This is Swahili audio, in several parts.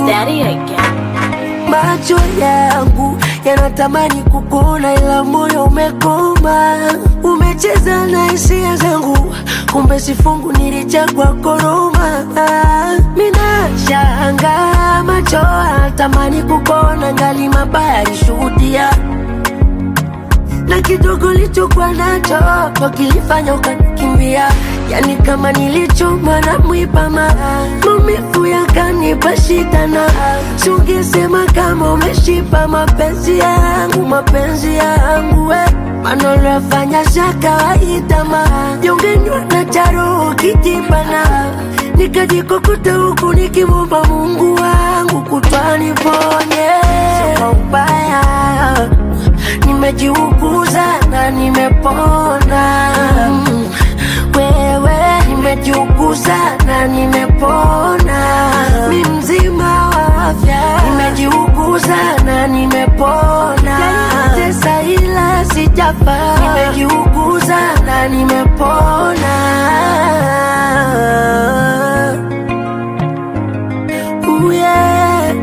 Daddy again. Macho yangu yanatamani kukuona, ila moyo umekoma. Umecheza na hisia zangu, kumbe sifungu nilichagua koroma. Mina shanga macho yanatamani kukuona, ngali mabaya alishuhudia na kidogo lichokuwa nacho ndo kilifanya ukanikimbia, yani kama nilichoma na mwipama, maumivu yakanipa shida, na sungesema kama umeshipa mapenzi yangu, mapenzi yangu we maneno yafanya za kawaida, ma jongenywa na charo kijibana, nikajikokota huku nikimwomba Mungu wangu kutwani ponye kwa ubaya nimejiuguza na nimepona. Mm, Wewe nimejiuguza na nimepona, mi mzima wa afya. Nimejiuguza na nimepona, tesa ila sijafa. Nimejiuguza na nimepona. Ooh, yeah.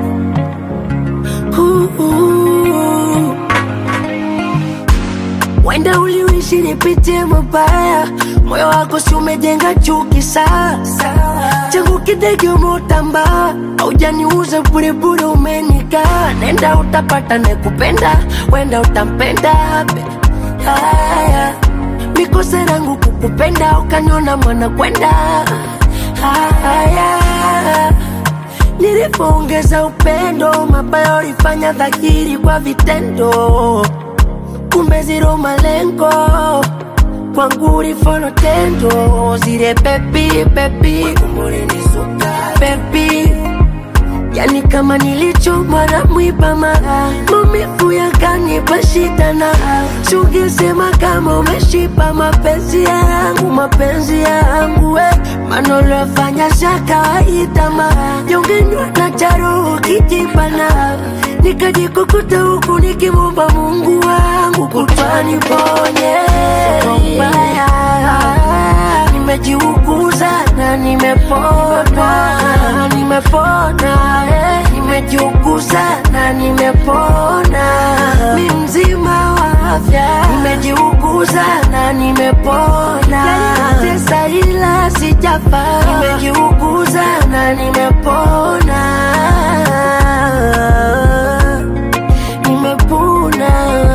Ooh, ooh. Wenda uliishi nipitie mabaya, moyo wako si umejenga chuki sasa. Changu kidege umeutamba, haujaniuza burebure, umenika nenda utapata nekupenda, wenda utampenda be. Haya, mikosa yangu kukupenda, ukaniona mwana kwenda. Haya, nilipoongeza upendo, mabaya ulifanya dhahiri kwa vitendo kumbe zero malengo kwangu ulifolo tendo zile pepi pepi pepi yani kama nilichomwa na mwipama maumivu yakanipa shida na sungesema kama umeshipa mapenzi yangu mapenzi yangu we maneno yafanya za kawaida ma jongenywa na charo kijibana nikajikukuta huku nikimwomba Mungu wangu kutwani ponye mbaya nimejiuguza na nimepona nimepona eh. nimejiuguza na nimepona mi mzima wa afya nimejiuguza na nimepona tesa ila sijafa nimejiuguza na nimepona nimepona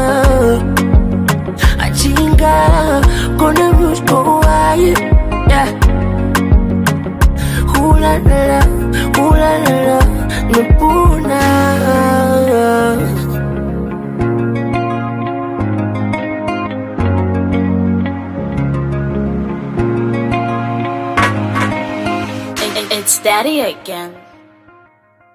achinga kona mshkowaye yeah. hulalala hulalala nimepona It- it- It's Daddy again.